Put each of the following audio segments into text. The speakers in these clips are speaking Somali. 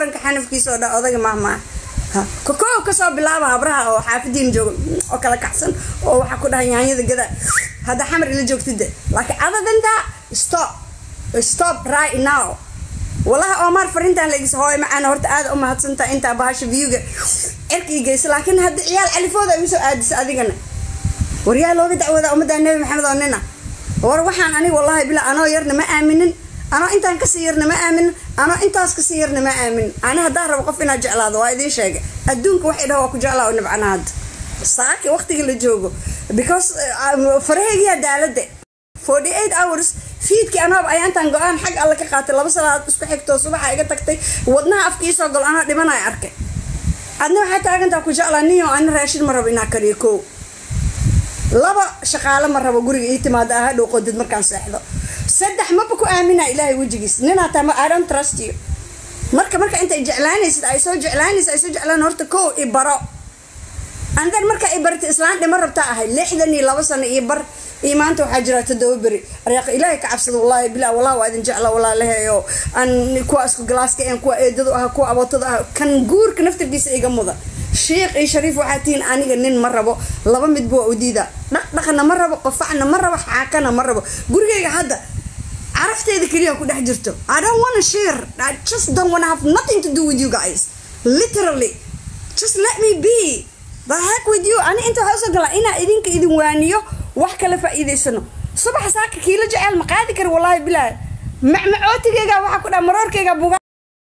xanafkiisa oo dhan odaga mahmaa kokoo kasoo bilaaba habraha oo xaafadiina jooga oo kala kacsan oo waxaa ku dhahay yaanyada gada hadda xamar ila joogtide laakiin adadantaa stop stop right now walahi omar farintaan laegis hooy macaan horta aada u mahadsantaa intaa bahasha viyuga cirkii geysa laakiin hadda ciyaal califooda igu soo aadisa adigana waryaa looga dacwoodaa ummadda nebi maxamed oo nina war waxaan aniga wallahi bila anoo yarna ma aaminin anoo intaan kasii yarna ma aaminin anoo intaas kasii yarna ma aaminin ani haddaan rabo qof inaad jeclaado waa idiin sheegay adduunka waxay dhaha waa ku jeclaa oo nibcana hadda saaki waqtiga la joogo because faraheygiyaa daalada forty eight hours fiidkii anaaba ayaa intaan go-aan xag alle ka qaatay laba salaadood isku xigtoo subaxa iga tagtay wadnaha afkiisoo gol anoo dhimanaya arkay adna waxaa taagantaa ku jeclaa niyo ani raashin ma rabo inaa kariyo kow laba shaqaale ma rabo guriga ii timaada ah hadhow qodid markaan seexdo saddex maba ku aamina ilaahay wejigiis ninaa taama i don't trust you marka marka intay jeclaanaysid ay soo jeclaanaysid ay soo jeclaan horta kow i baro andan marka i barta islaan dhima rabtaa ahay lixdan iyo laba sano iyo bar iyo maanta waxaa jira todoba beri aryaaq ilaahay ka cabsada wallahi bilaa wallah waa idin jecla walaalaheeyo aan kuwa isku galaaska een kuwa eedadu ah kuwa abootada ah kan guurka naftarkiisa iga muda sheikh iyo shariif waxaa tihiin aniga nin ma rabo laba midba waa u diidaa dhaqdhaqana ma rabo qofacna ma rabo xaakana ma rabo gurigayga hadda carafteeda keliya ku dhex jirto i don't wanna share i just don't wanna have nothing to do with you guys literally just let me be the heck with you ani inta waxaa usoo galaa inaa idinka idin waaniyo wax kala faa'iidaysano subaxa saaka kiila jeceel ma qaadi kara wallaahi bilaahi macmacootigeyga waxaa ku dhaha maroorkeyga buga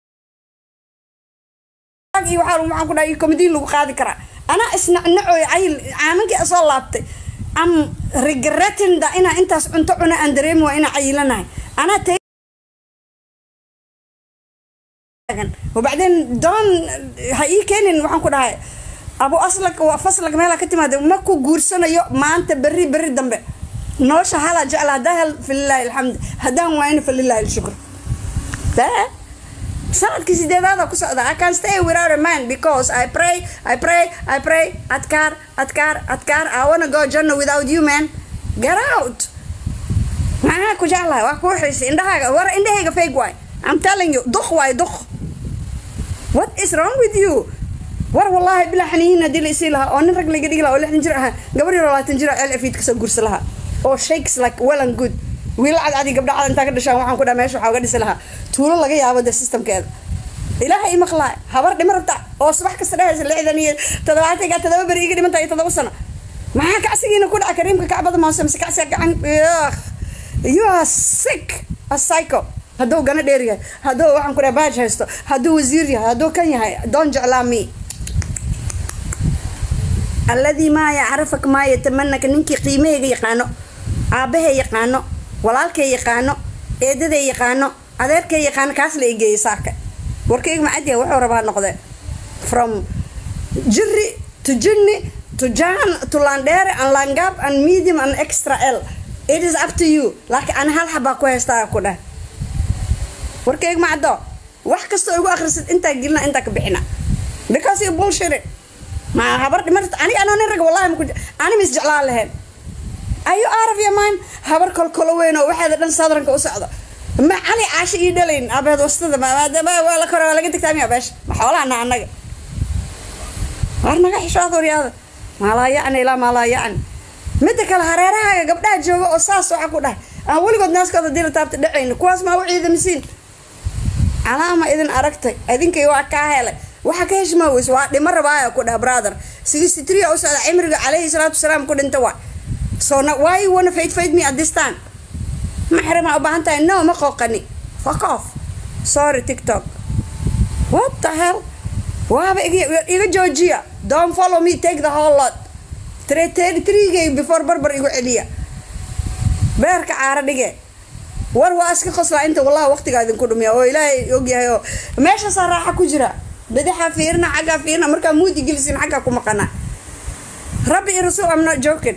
iyo waxaa waxaan ku dhaha iyo komadiin lagu qaadi karaa anaa isnacnacooy cayil caamankii soo laabtay am regretting da inaa intaas cunto cuna aan dareemi waa inaa cayilanahay anaa وبعدين دون هاي كينن waxaan ku dhahay abu aslak waa faslak meela ka timaada ma ku guursanayo maanta berri berri dambe nolosha hala jecla hadaa hel falilahi alxamd haddaan waayna falilahi alshukr sanadkii sideedaada ku socda i can stay without a man because i pray i pray i pray adkaar adkaar adkaar i wanna go janna without you man get out maxaa ku jeclahay waa kuu xiisay indhahaaga war indhahayga fake waay i'm telling you duk waay duk what is wrong with you war wallaahi bilaa xaniyihiin haddii la isii lahaa oo nin rag laga dhigi lahaa oo lixdan jir ahaa gabar yar labaatan jir ceel afiid kasoo guursa lahaa oo shakes like well and good wiil cadcadi gabdha cad intaa ka dhashaan waxaan ku dhaha meesha waxaa uga dhisi lahaa tuulo laga yaabo de systemkeeda ilaahay imaqlaa habar dhima rabta oo subax kasta dhehaysa lixdan iyo toddobaatanka toddoba beri iga dhiman tahay toddoba sano maxaa kacsigiina ku dhaca kariimka kacbada moose mise kacsiga gacan you are sick a psycho hadduu gana dheer yahay hadduu waxaan ku dhaha baaj haysto hadduu wasiir yahay hadduu kan yahay doon jeclaa mi alladii maa yacrifak maa yatamanaka ninkii qiimahayga yaqaano aabbahay yaqaano walaalkay yaqaano eedaday yaqaano adeerkay yaqaano kaas la egeeyay saaka warkayga macadiya wuxuu rabaa noqdee from jiri to jinni to jan to landheere and langab and medium and extra l it is up to you laakiin ani hal xabaa ku haystaa ku dheh warkayga macdo wax kastoo igu akhrisid intaa gelina intaa ka bixina because you bullshit ma habar dhimarta aniga anoo nin rag wallahi maku ani mis jeclaan lahayn ayu araf ya maan habar kolkolo weyn oo waxeeda dhan sadranka u socdo ma cali caasho ii dhalayn abeed wastada maadaama waa la kore waa laga degtaa miya beesha ma xoolahana annaga war naga xishood waryaada maalaa yacni ilaa maalaa yacni midda kale hareerahaaga gabdhaha jooga oo saas waxa ku dhahay aan weligood naaskooda dila taabta dhacayna kuwaas maa u ciidamisiin calaama idin aragtay idinkay waa kaa helay waxa ka heshmaa weys waa dhimo rabaaya ku dhah brother sixty three u socda cimriga calayhi salaatu wasalaam ku dhinta waa so na why you wanna fight fight me at this time maxrama u baahan tahay no ma qooqani fuck off sorry tiktok what the hell waaba iga iga joojiya don't follow me take the whole lot trigay before barbar igu celiya beerka caara dhige war waa iska qoslaa inta wallahi waqtigaa idinku dhumiya oo ilaahay ogyahay oo meeshaasaa raaxa ku jira badaxaa fiirina xaggaa fiirina markaa muudi gelisin xaggaa ku maqana rabbi iyo rasuul am not joking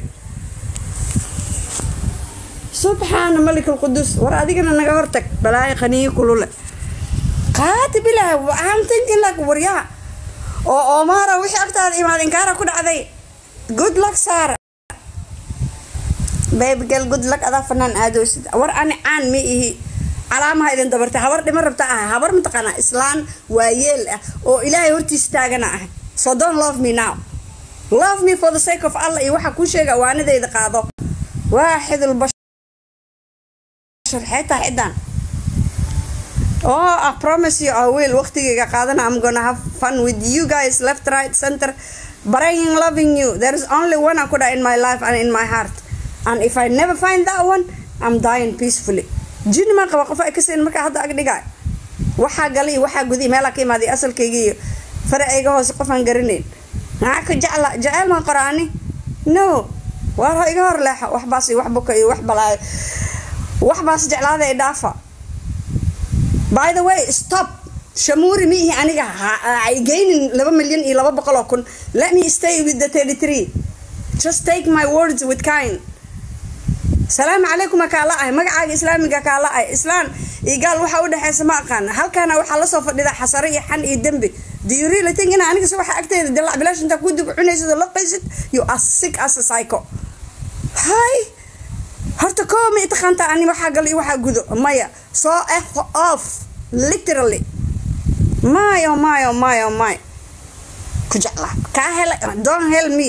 subxaana malik alqudus war adigana naga hortag balaayo qaniyo kulule qaati bilaah I'm thinking like waryaha oo oomara wixii agtaada imaad inkaara ku dhacday good luck saara baby girl good luck adaa fanaan aadoosid war ani caan ma ihi calaamaha idin dabartay habar dhima rabta ah habar mataqaanaa islaan waayeel ah oo ilaahay hortiisa taagana ah so don't love me now love me for the sake of allah iyo waxaa kuu sheega waanidayda qaado waaxidul bashar xeetaa xidan oh i promise you i will waqtigayga qaadana i'm gonna have fun with you guys left right center but i am loving you there is only one I could in my life and in my heart and if i never find that one i'm dying peacefully jini maan qaba qof ay ka siin markaa hadda ag dhigaay waxaa galay waxaa guday meelaa ka imaaday asalkayga iyo faracayga hoose qof aan garanayn maxaa ka jecla jeceyl maan qoraani no waar ho iga hor leexo waxbaas iyo wax buka iyo wax balaayo waxbaas jeclaada i dhaafa by the way stop shamuuri miihi aniga ay geynin laba milyan iyo laba boqol oo kun let me stay with the thirty three just take my words with kind salaamu calaykum kaala ahay magacaaga islaamiga kaala ahay islaan iyo gaal waxa u dhexeysa ma aqaan halkaana waxaa lasoo fadhida xasare iyo xan iyo dembi do you really think ina aniga se waxa agteeda dilac bilaash intaa ku dub cunaysid oo laqaysid you are sick as a psycho hay horta koo ma itaqaanta ani waxaa gal iyo waxaa gudo maya so f off literally mayo mayo mayo may ku jecla kaa hela don't help me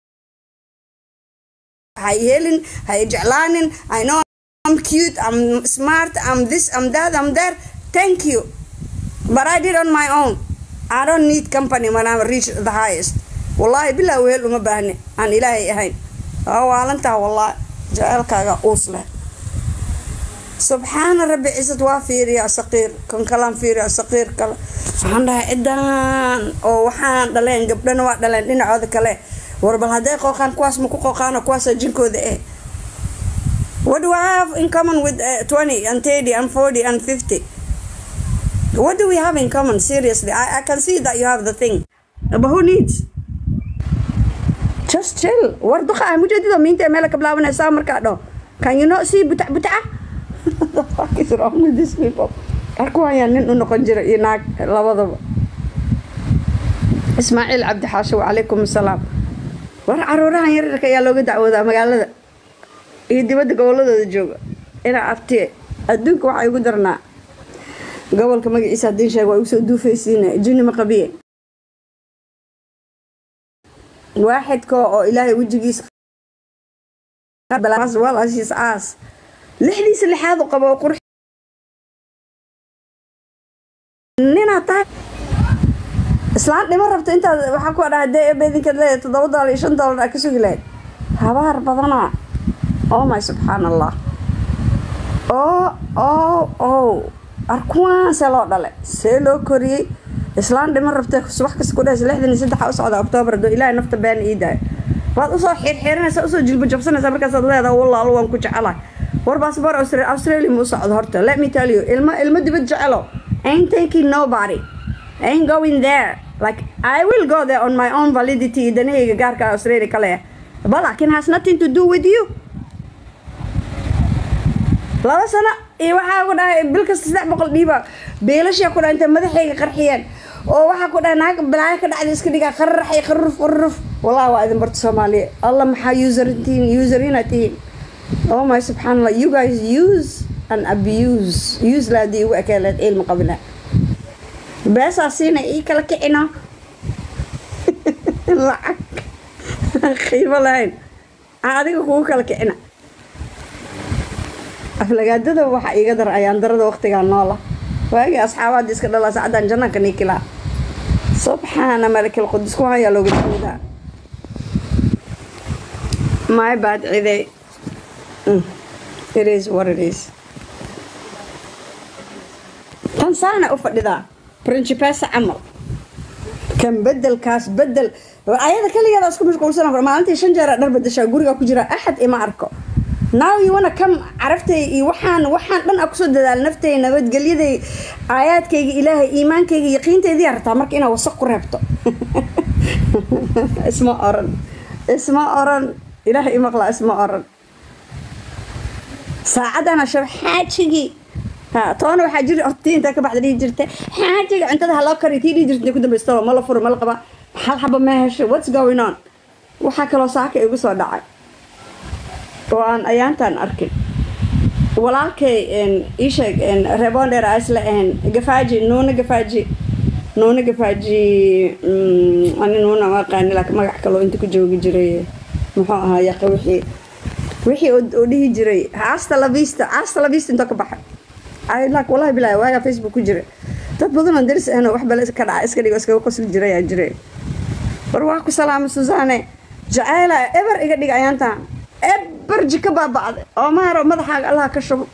hay helin hay jeclaanin i know i'm cute i'm smart i'm this i'm that i'm there thank you but i did on my own i don't need company when i reach the highest wallahi bilaa weel uma baahni aan ilaahay ahayn waalantaa wallahi jaceelkaaga uus leh subxaana rabbi cisad waa fiiriyaa saqiir kan kalaan fiiriyaa saqiir kale waxaan dhahay cidan oo waxaan dhaleen gabdhana waa dhaleen dhinacooda kale war bal hadday qooqaan kuwaas ma ku qooqaano kuwaasa jinkooda eh what do I have in common with uh, 20 and 30 and 40 and 50 what do we have in common seriously I, I can see that you have the thing but who needs just chill war duqa ah mujeedada miinta ee meela ka bilaabanaysaa markaa dho can you not see butac butaca the fuck is wrong with these people arku hayaan nin u noqon jira iyo naag labadaba ismaaciil cabdi xaasho wacalaykum asalaam war caruurahan yaryarka ayaa looga dacwoodaa magaalada iyo dibadda goboladooda jooga inaa abtiye adduunka waxaa igu darnaa gobolka magaciisa haddiin sheeg waa igu soo duufaysiina juni ma qabiye waaxidka oo ilaahay wejigiisa walasiis aas lixdiisa lixaad u qabo oo qurux ninaa tahay islaan dhimo rabto intaad waxaa ku dhaha dee ebeedinkaad leedahay toddoba doolar iyo shan doolar aa ka sugi lahayd habaar badanaa oh my subxaan allah oo oo oo arkuwaan see loo dhale see loo koriyey islaan dhimo rabta subax kasta ku dhahaysa lixdan iyo saddexa u socda oktoobar doo ilaahay nafta been ii daayo waad usoo xiirxiiranaysaa usoo jilba jabsanaysaa markaasaad leedaha wallaalo waan ku jecelahay war baasboor australia ma u socdo horta let me tell you ilmo ilmo dibad jecelo ain't taking nobody ain't going there like I will go there on my own validity danahayga gaarka australia kale but laakiin has nothing to do with you laba sano iyo waxaa ku dhahay bil kasta saddex boqol dhiiba beelashaa ku dhahay intay madaxayga qarxiyeen oo waxaa ku dhahay naag balaayo ka dhacda iska dhigaa qararaxay qarruf qarruf wallahi waa idin barta soomaaliya allah maxaa userin userina tihiin oh my subxaanallah you guys use and abuse use laadii ugu ekeeleed ilmi qabila beesaa siina ii kala kicino lacag qiimo lahayn adiga kugu kala kicina aflagaadada waxaa iiga dar ayaan darada waqtigaa noola waagii asxaabaadii iska dhalaa sacadan jannanka niikilaa subxaana malakil qudus ku hayaa looga dawdaa my bad ciday it is what it is tan saana u fadhidaa principesa camal kan bedelkaas bedel ayada kaligeeda isku mashquulsan maalintii shan jeer dhar bedeshaa guriga ku jira axad ima arko now you wanna come caraftay iyo waxaan waxaan dhan a kusoo dadaal naftay nabadgelyaday aayaadkayga ilaahay iimaankayga yaqiinteydii rabtaa marka inaad wasaq ku reebto isma oran isma oran ilaahay imaqlaa isma oran saacadana shab xaajigii ha toona waxaa jiri hortii intaa ka baxda dhihi jirta xaajiga cuntada ha loo kariyo tii dhihi jirta ku dambaysta ma la furo ma la qaba hal xaba ma hesho what's going on waxaa kaloo saaka igu soo dhacay oo aan ayaantaan arkin walaalkay ii sheeg rebonder a isla ahayn gafaaji nuuna gafaaji nuuna gafaaji ani nuuna ma aqaani laakiin magac kaloo inta ku joogi jiray muxuu ahaa yaqa wixii wixii oo dhihi jiray asta lavista asta lavista intoo ka baxay lak wallahi bilaahi waagaa facebook ku jira dad badan oo daris ahna wax bale ka dhaca iska dhigo iskaga qosli jiray aa jiray war waa ku salaamay susaane jacayla eber iga dhig ayaantaan eber jika baabacday oo maaro madaxaaga allaha ka shubo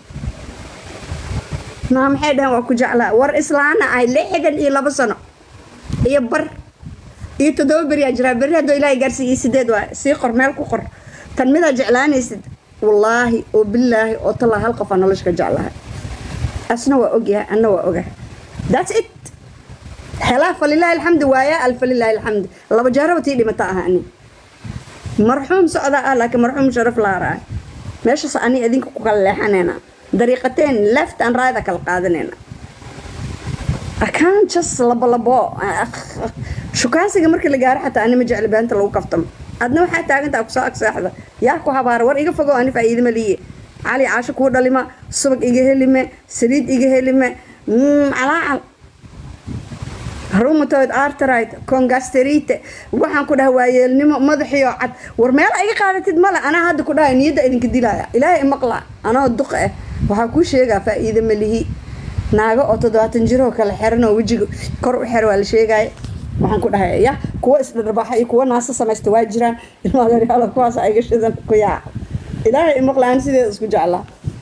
naa maxay dhaheen waa ku jeclaa war islaana ahay lixdan iyo labo sano iyo bar iyo toddoba beriyaa jiraa berri haddoo ilaahay gaarsiiy iyo sideed waa sii qor meel ku qor tan midaa jeclaanaysid wallaahi oo bilaahi oo tallaa hal qof aa nolosha ka jeclahay asna waa ogyahay anna waa ogahay that's it helaa falilaahi alxamdi waayaa al falilaahi alxamdi laba jaaraba tii dhimata aha ani marxuum socdaa ah laakiin marxuum sharaf laara ah meeshaas ani idinka ku kala leexanayna dariiqateen left and right kala qaadanayna akaan jas labo labo shukaansiga markii la gaaro xataa ani ma jecli beenta lagu kaftamo adna waxaa taagantaa kusoo agseexda yaa ku habaara war iga fogow ani faa'iidama liye cali caasho kuu dhalima subag iga helime saliid iga helime calaacal rumatoid arterite congasterite waxaan ku dhaha waayeelnimo madaxiyo cad war meela iga qaadatid male anaa hadda ku dhahay niyadda idinka dilaya ilaahay imaqla anoo duq ah waxaa kuu sheegaa faa'iida malihi naago oo toddobaatan jiroo kale xiran oo wejiga kor u xer waa la sheegaya waxaan ku dhahay ya kuwa isdharbaaxa iyo kuwa naasa samaysta waa jiraan ilmaadaryaaloo kuwaas iga shidan ku yaaca ilaahay imaqla aan sideeda isku jeclaa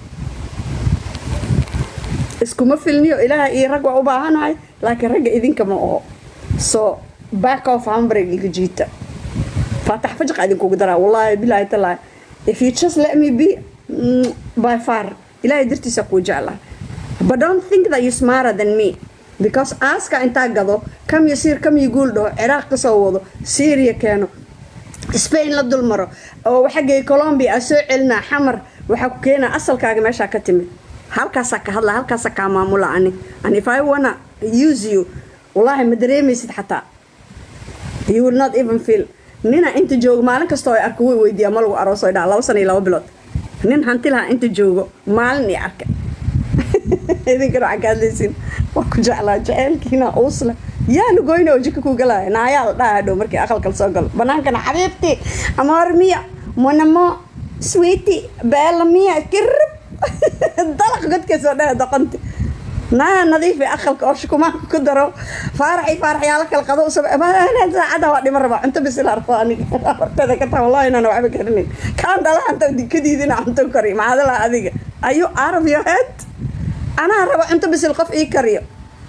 iskuma filniyo ilaahay iyo rag waa u baahanahay laakiin ragga idinka ma oho so back off hamburg iga jiita faatax fajaqa idinkugu daraa wallaahi bilaahi talaahi if you just let me be mm, by far ilaahay dartiisa kuu jeclaa but don't think that you smarter than me because aaska intaa gado kam iyo siir kam iyo guul dhaho ciraaq kasoo wado syria keeno spain la dul maro oo xaggay colombia aa soo celinaa xamar waxaa ku keenaa asalkaaga meeshaa ka timid halkaasaa ka hadla halkaasaa kaa maamula ani and if i wanna use you wallaahi ma dareemaysid xataa you will not even feel nina inta joogo maalin kastoo ay arko way weydiiyaa ma lagu arooso dhaa laba sana iyo laba bilood nin hanti lahaa inta joogo maalin iyo arka idinkana waxaa ka hadlaysiin waa ku jeclaa jaceylkiina uusle yaa lugoyna oo jika ku galaya naayaa la dhaha hadhow markii aqalkal soo galo banaankana xabiibti amoor miya monamo sweeti beela miya kirib dalaq godkeesoo dhaha doqonti naa nadiifi aqalka oo shukumaanka ku daro faaraxi faaraxyaalo kala qado usab saacada waa dhima rabaa cunto bisil arko aniga horteeda ka taa wallahi inaan waxba garanayn kaan dhalahanta dikadiidina cunto kari maxaadala adiga ayu out of your head anaa raba cunto bisil qof ii kariyo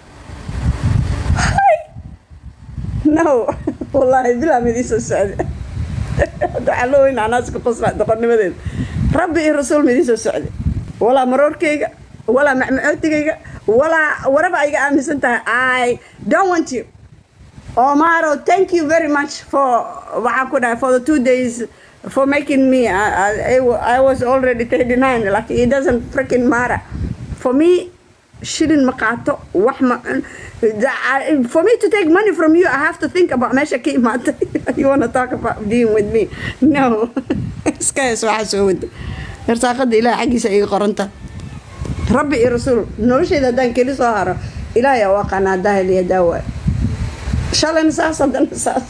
no wallaahi bilaa midii soo socda waxaa loo weyn anaaska qosla doqonnimadeeda rabbi iyo rasuul midii soo socda walaa maroorkayga walaa macmacootigayga walaa waraba ayga aaminsan tahay i don't want you omaro thank you very much for waxaan ku dhahay for the two days for making me I, I, I was already 39 like it doesn't freaking matter for me shilin ma qaato wax ma for me to take money from you I have to think about meesha ka imaatay you wanna talk about being with me no iska hees waxaa soo wada irsaaqada ilaah xaggiisa iga qoranta rabbi iyo rasuul noloshayda haddaan keli soo haro ilaahay u aqaanaa daahil iyo daawa shalayna saas haddana saas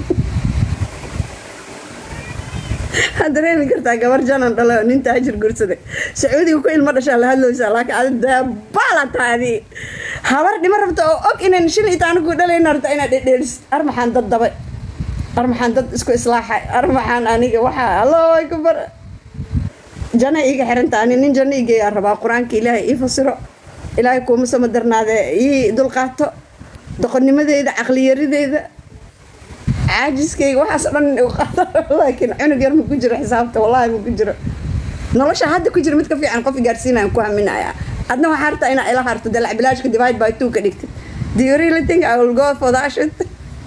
waxaad dareemi kartaa gabar janan dhale oo nin taajir gursaday sacuudiga ku ilmo dhashaa la hadlooysaa laakiin adi dabaala taadi habar dhimo rabta oo og inaan shil ita anigu dhalayna rabta inaad dhedheelisid ar maxaan dad dabay ar maxaan dad isku islaaxay ar maxaan aniga waxaa allahu akbar jana iga xiranta ani nin janno igeeyaa rabaa qur-aanka ilaahay ii fasiro ilaahay kuuma sama darnaadee ii dulqaato doqonnimadeyda caqliyarideyda caajiskayga waxaas dhan laakiin cunug yar ma ku jiro xisaabta wallahi ma ku jiro nolosha hadda ku jira mid ka fiican qof gaarsiinayaan ku haminaya adna waxaa hartaa inaa ila harto dalac bilaashka divide by two ka dhigtid do you really think I will go for that shit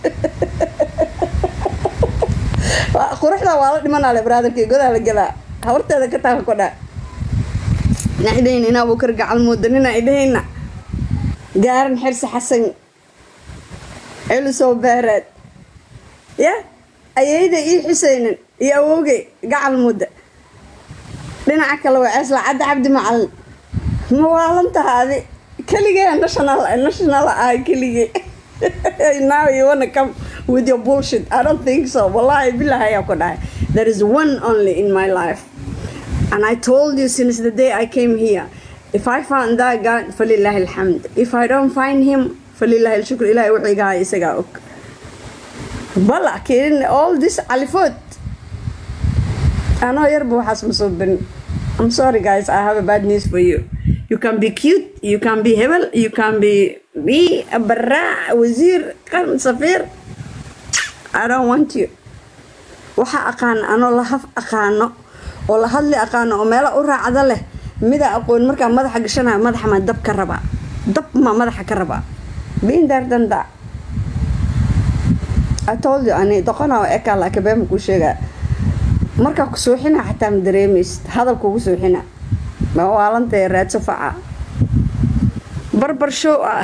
quruxda waa la dhimanaa le brotherkii godaa la gelaa habarteeda ka taaka kodhaa ina idhahayna inaa buu kar gacal mooda nina idhahayna gaaran xirsi xasan celisoo beereed ya ayeyda ii xuseynin iyo awowgay gacal mudda dhinaca kale waa ceesla cadda cabdi macalin ma waalan tahaadi keligee national national ah keligee now you wanna come with your bullshit I don't think so wallahi billahi ayaa ku dhahay there is one only in my life and I told you since the day I came here if I found that God falillahi alhamd if I don't find him falillahi alshukr ilahi wuxuu iga haya isagaa og bala keenin all this alifood anoo yarba waxaas ma soo barin I'm sorry guys I have a bad news for you you can be cute you can be hebel you can be me baraac wasiir qarn safiir I don't want you waxa aqaan anoo lahaf aqaano oo la hadli aqaano oo meelo u raacda leh mida aqoon markaa madaxa gashanaya madaxa ma dab ka rabaa dab ma madaxa ka rabaa being there than that I told you ani doqona oo eka laakiin been kuu sheegaa markaa ku suuxina xataa ma dareemaysid hadal kugu suuxina ma waalantay raadso faca barbar show ah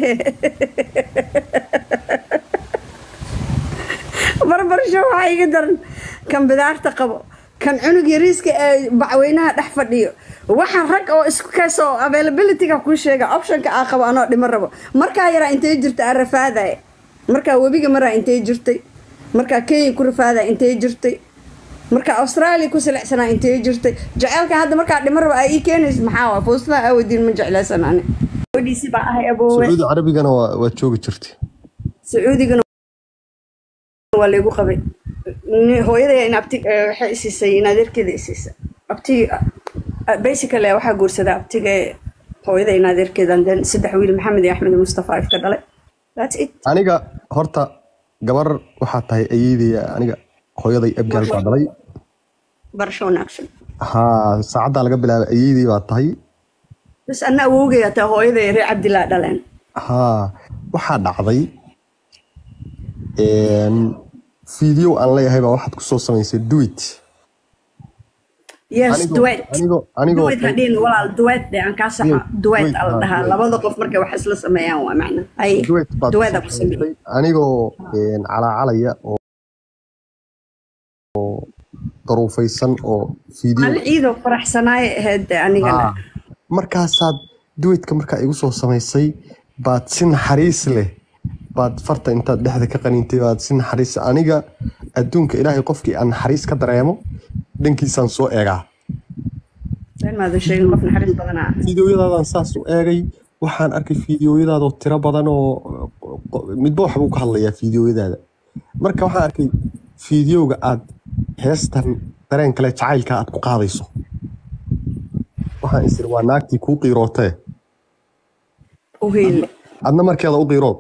barbar show waxaa iga daran kan bidaarta qabo kan cunug yariiska ee bacweynaha dhex fadhiyo waxaan rag oo isku kaasoo availabilityga kuu sheega optionka aa qabo anoo dhimo rabo markaa yaraa intay jirta aan rafaadaya markaa webiga maraa intay jirtay markaa kenya ku rafaadaya intay jirtay markaa australia ku silicsanaa intay jirtay jaceylka hadda markaa dhimo rabo aa ii keenaysa maxaa waa foostada aawadiin ma jeclaysan ani gabadhiisi baa ahay aboowe sacuudi carabigana waa waa joogi jirtay sacuudigana waa laygu qabay Ni- hooyaday in abti eh, waxay isiisay in adeerkeeda isiisa abtigi basically waxaa guursadaa abtiga hooyada in adeerkeedan then saddex wiil maxamed iyo axmed iyo mustafa ifka dhalay that's it aniga horta gabar waxaa tahay ayeydaya aniga hooyaday abgaal baa dhalay barasho wanaagsan haa saacaddaa laga bilaabay ayeydey baa tahay bas anna awowgay ataa hooyaday reer cabdilaa dhaleen haa waxaa dhacday video aan leeyahay baa waxaad kusoo samaysay duit yes Anigo- duet anigo- anigo- duet hadhiin walaal duet de aan kaa saxa Duet, duet duet, ala ah, dhahaa duet. labada qof markay wax isla sameeyaan waa macna ay duet baad dueta ku kusoo sameeyey samaysay anigoo calaacalaya oo oo daruufaysan oo video maalin ciidoo faraxsanaaye ahayd de anigana Ah, markaasaad duwetka markaa igu soo samaysay baad si naxariis leh baad farta intaad dhexda ka qaniintay baad si naxariis aniga adduunka ilaahay qofkii aan naxariis ka dareemo dhankiisaan soo eegaa been maadan sheegin qof naxariis badanaa fiidiyoyadaadaan saas u eegay waxaan arkay fiidiyoyadaadoo tiro badan oo midba waxbuu ka hadlayaa fiidiyoyadaada marka waxaan arkay fiidiyowga aad heestan dareen kale jacaylka aad ku qaadayso waxaan isiri waa naagtii kuu qiirootee u heyle adna markeeda u qiirood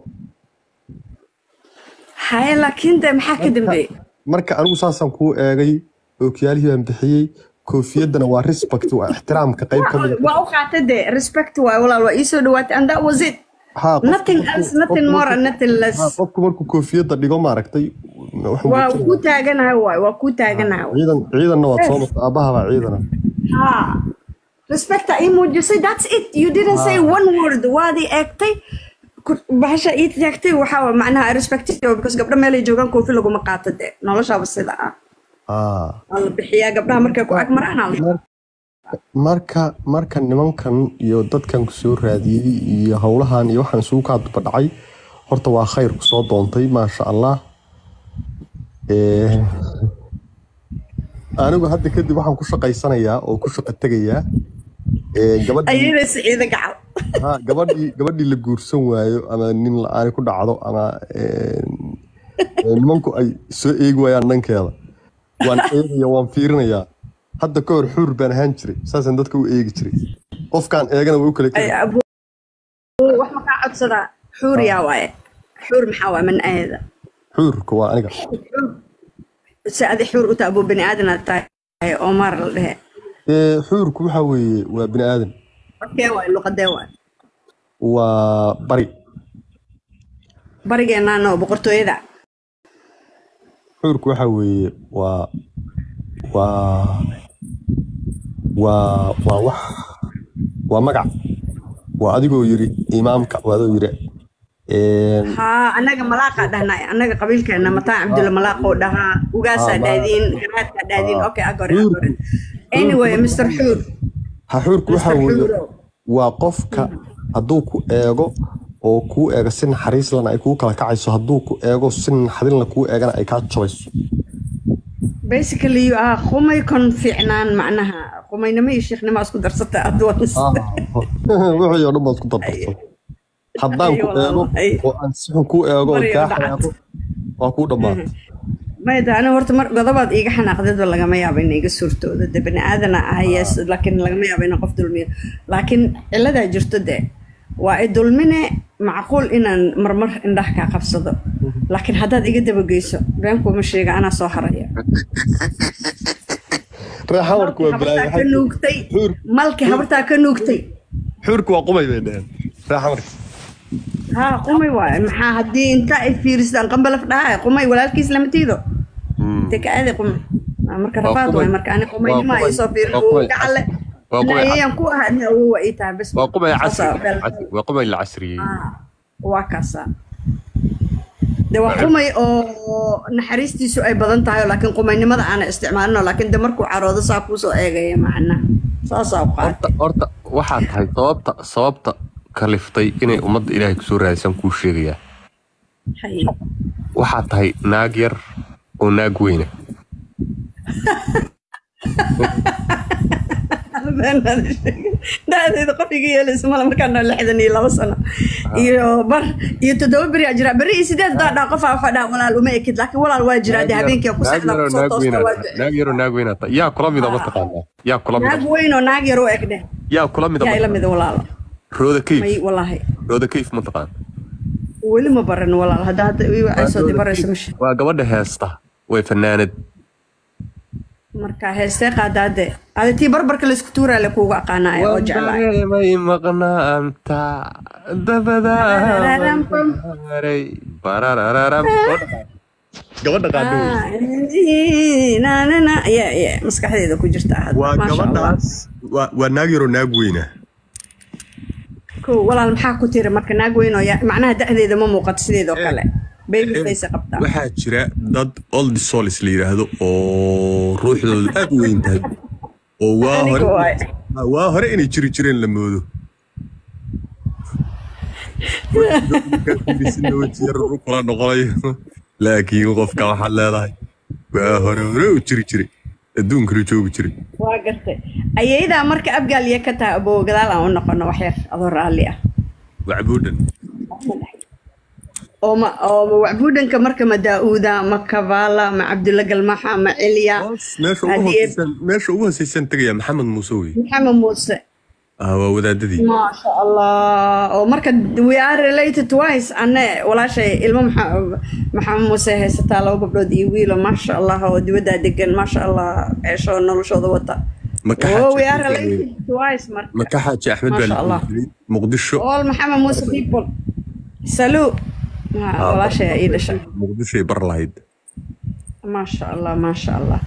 haye laakiin de maxaa ka dambeeyey marka anigu saasaan kuu eegay ookiyaalihii baan bixiyey koofiyadana waa respect waa ixtiraamka qayb ka mid waa u qaatay de respect waay walaal waa iisoo dhawaatay and that was it ha nothing else nothing more and nothing less qofku markuu koofiyadda dhigo maaragtay wuxuu waa muujinaya- ku taaganahay waay waa ku taaganahay waay. ciidan ciidanna waad soo marta aabaha baa ciidana ha respecta ii muujisay that's it you didn't say one word waadii eegtay ku- bahasha ii taagtay waxaa waa macnaha respect because gabdho meelay joogaan koofi laguma qaato de noloshaaba sida ah Ah. waa la bixiyaa gabdhaha markay ku ag maraan aa la marka marka nimankan iyo dadkan ku soo raadiyey iyo howlahan iyo waxaan isugu kaa duba dhacay horta waa khayr ku soo doontay maasha allah Eh, anigu hadda kadib waxaan ku shaqaysanayaa oo ku shaqo tegayaa Eh, gabadhii ayada siciida gacal ha gabadhii gabadhii la guursan waayo ama nin la-aani ku dhacdo ama eh, eh, nimanku ay soo eegi waayaan dhankeeda waan eegaya waan fiirinayaa hadda ka hor xuur baan ahaan jiray saasaan dadka u eegi jiray qofkaan eegana way u kala ay keli abu wax ma kaa codsadaa xuur yaa waaye xuur maxaa waa man aada xuurka waa aniga si adi xuur u tahay abuu bani aadan aad tahay oo maar la dhehe Eh, xuurku waxa weeye waa bini aadan okee waay luqadee waay waa bari barigeennaana oo boqortooyada xuurku waxa weeye waa waa waa waa wax waa magac waa adigoo yiri imaamka waa adoo yiri Een, haa annaga malaaqaa dhahnay annaga qabiilkeena mataan cabdulla malaaqoo dhahaa ugaasaa Ah, ma- dhaadiin garaadkaa dhaadiin Ah. okay agore Xuurku agore anyway mr xuur haxuurku waxa Mr. weeye Xuuro. waa qofka hadduu ku eego oo kuu eego si naxariis lana ay kuu kala kacayso hadduu ku eego si naxadinla kuu eegana ay kaa jabayso basically you are qumay kon fiicnaan macnaha qumaynimo iyo sheekhnimo isku darsata adwaans wixii oo dhan baad isku dardarto haddaan ku Ay, eego ay. oo aan si xun kuu eego oo Bari oo kaa dhacad. xanaaqo waa kuu dhammaatay mayda aniga horta mar godobaad iiga xanaaqdeedba lagama yaabo in iga suurtooda de bani aadana ah yes laakiin lagama yaabo inaan qof dulmiyo laakiin ciladaa jirto de waa i dulmine macquul inaan marmar indhaha kaa qabsado laakiin haddaad iga dabageyso beenkuuma sheega anaa soo haraya reexamarku waa habartaa ka nuugtay Xuur. malki habartaa ka nuugtay xuurku waa qumay bay dheheen reexamarka haa qumay waaye maxaa haddii inta ay fiiristaan qambalaf dhaha qumay walaalkiis lama tiido te ka aadi qumay Ah, marka Waa rafaad qumay. waay marka ani qumaynima Waa qumay. ay soo fiirin Waa qumay. gacalle Waa qumay. ayaan ku ahaa ina awowa ii tahay bes waa qumay Saas casri ah, beel- casri- waa qumay la casriyey Ah, waa kaasa de waa qumay oo naxariistiisu ay badan tahay oo laakiin qumaynimada aana isticmaalino laakiin de markuu caroodo saa kuusoo eegaya macna saasaa u qaatay horta horta waxaa tahay sababta sababta kaliftay inay ummadda ilaahay kusoo raadsan kuu sheegayaa Hay. waxaa tahay naag yar oo naag weyna da-deeda qof iga yeelaysa male markaan noo lixdan iyo labo sano iyo bar iyo toddoba beri aa jira beri iyo sideed daadhaa qofaa fadhaa walaal uma ekid laakiin walaal waa jiraa dee habeenkii ku naag sexdaa yaroo kusoo naag toosta weyna waa ducee naag yaroo naag weyna tahay yaa kula mida ma taqaanaa yaa kula naag mida weyn oo naag yar u eg dheh yaa kula mida yaa ma ila taqaanaa? mida walaalo rooda may kayf walaahi rooda kayf ma taqaan weli ma baran walaal hadda hadda ay soo dibarayso masha waa gabadha heesta way fanaanad marka heestee qaadaade ada tii barbarka laysku tuuraale kuugu aqaanaya oo jeclaay may maqnaanta dabadaaray bararararam gabadha qaadho nanana ya ya maskaxdeeda ku jirta hadda waa maasha allah gabadhaas waa waa naag yaroo naag weyna ko walaal maxaa ku tiri marka naag weyn oo ya- macnaha da'deeda ma muuqato sideedoo kale baby face qabtaa waxaa jira dad old solis la yidhaahdo oo ruuxdoodu aad u weyn tahay oo waa Aniga hore waay. waa hore inay jiri jireen la moodo kula noqonayo laakiin qofka waxaad leedahay waa hore hore u jiri jiray adduunkana joogi jiray waa gartay ayaydaa marka abgaaliya ka tahay abow gadaal aan u noqono wax yar adoo raalli ah wacbuudhan oo ma oo ma wacbuudhanka marka ma daa'uuda ma kabaala ma cabdulla galmaxa ma cilya meesha ugu Haddii- hooseysan meesha ugu hooseysan tegaya maxamed muuse wey maxamed muuse ah waa wadaadadii maasha allah oo marka we are related twice ane walaashay ilmo maxa- maxamed muuse haysataa laba gabdhood iyo wiilo maasha allah oo dibaddaa degan maasha allah ceeshoo noloshooda wata Maka oh we Xaaji are Axmed related twice marka maka xaaji axmed baa Masha la Allah. jiray muqdisho all maxamed muuse people saluu Ha, walaashay aa ii dhashay muqdishoay bar lahayd maasha allah maasha allah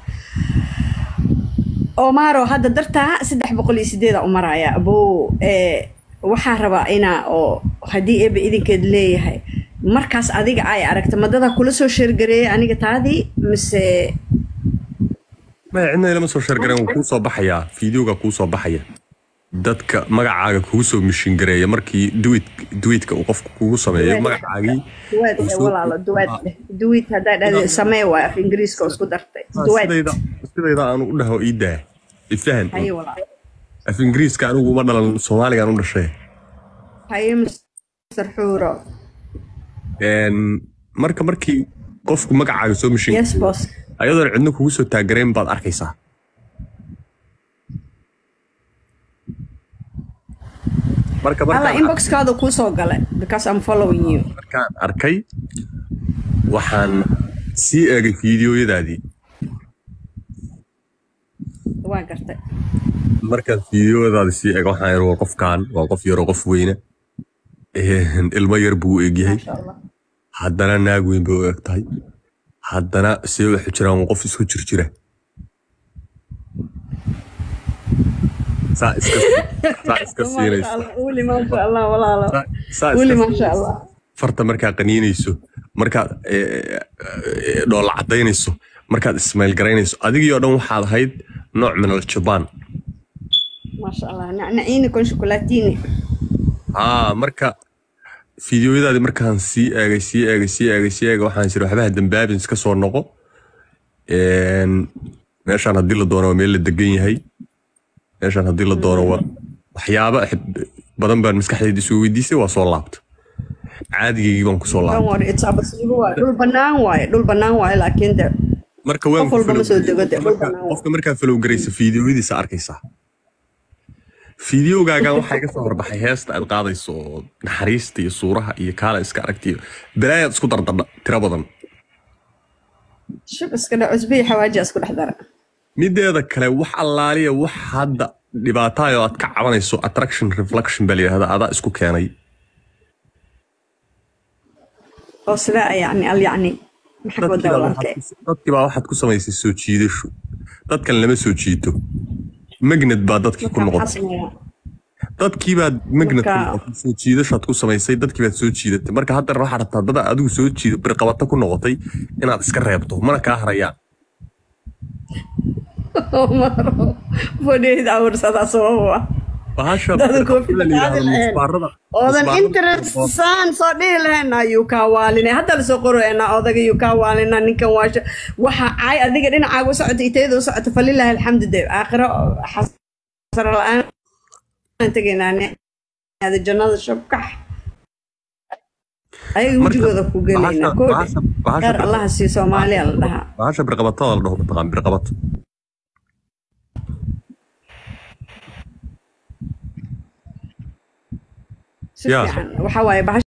omaro hadda dartaa saddex boqol iyo sideeda u maraya abow ee waxaa rabaa inaa oo haddii eeba idinkeed leeyahay markaas adiga ay aragta madada kula soo sheergareeyay aniga taadii mise maya cidna ilama soo sheergareen wuu kuu soo baxayaa fiideoga kuu soo baxaya dadka magacaaga kugu soo mishin gareeya markii duwid duwidka uu qofku kugu sameeyo Duwid. magacaagii duwaad eh walaalo duwaad eh duwid haddaa dhahday samee waay af ingiriiska oo isku dartay Ah, duwaad sidayda sidayda aanu u dhaho ii daa ifahan haye walaalo af ingiriiska anigu uma dhalan soomaaligaan u dhashay haye mr xuuro Een, marka markii qofku magacaaga soo mishin yes boss ayadoon cidna kugu soo taagareen baad arkaysaa marka alla markaan inboxkaada kuu soo galay because i'm following you markaan arkay waxaan sii eegay fiidiyoyadaadii waan gartay markaan fiidiyoyadaadii sii eegay waxaan yidhi waa qofkan waa qof yaroo qof weyne Een, ilmo yar buu u egyahay maasha allah haddana naag weyn bay u eg tahay haddana see waxu jiraan waa qof isku jir jira saa iska saa iska siinaysa weli maasha allah walaalo Saa- saa weli iska maasha allah farta markaa qaniinayso markaad eh, eh, dhoolla cadaynayso markaad ismail garaynayso adigii oo dhan waxaad ahayd nooc min aljabaan maasha allah nacnaciini con shokolaatini haa marka fideoyadaadii markaan sii eegay sii eegay sii eegay sii eegay waxaan jira waxbaha dambaabin iska soo noqo Een, meeshaan haddii la doono waa meel la degan yahay meeshaan haddii la doono waa waxyaaba xib- badan baan maskaxdayda isu weydiisay waa soo laabta caadigaygii baan kusoo Don't laabtay worry, it's abasiibo waaye dhul banaan waaye dhul banaan waaye laakiin de marka waan qof walba ma soo dego de dhul marka banaan waaye. qofka markaa falow garaysa fiidiyoyadiisa arkaysaa fiidiyogaagan waxaa iga soo horbaxay heesta aad qaadayso oo naxariista iyo suuraha iyo kaala iska aragtiyo balaayaad isku dardardha tiro badan shub iska dhac cusbihi xawaaji isku dhex dara mideeda kale wax allaaliya wax hadda dhibaataay oo aad ka cabanayso attraction reflection baa layidhahda adaa isku keenay oo sidaa yacni al yacni maxaa ka wadaa walaalkay dadkii baa waxaad ku samaysay soo jiidasho dadkan lama soo jiito magnet baa dadkii ku Marka maxaa noqotay sameeyaa dadkii baad magnet ku Marka- noqotay soo jiidashaad ku samaysay dadkii baad soo jiidatay marka haddana waxaad rabtaa dada adigu soo jiido birqabato ku noqotay inaad iska reebto mana kaa harayaan maro fodheyd awrsadaa sababo ah bahasha Dada koofida la yidhaahdo qaadi lahayn. musbaarada oodan musbaarada- interestsaan soo dhihi lahayna ayuu kaa waaline hadda lasoo qorayna odaga yuu kaa waalina ninkan waasha waxa caay adiga dhinacaaga u socota itayada u socota falilahi alxamdu de aakhiro xasaro la-aan tegaynaa jannada shabkax ayaga Marka, wejigooda ku gelaynaa bahasha- koodhe bahasha- bahasha qaar allaha siiyo soomaaliya la dhahaa bahasha birqabatada la dhaho mataqaan birqabato si Yaa. fiican waxaa waaye bahasha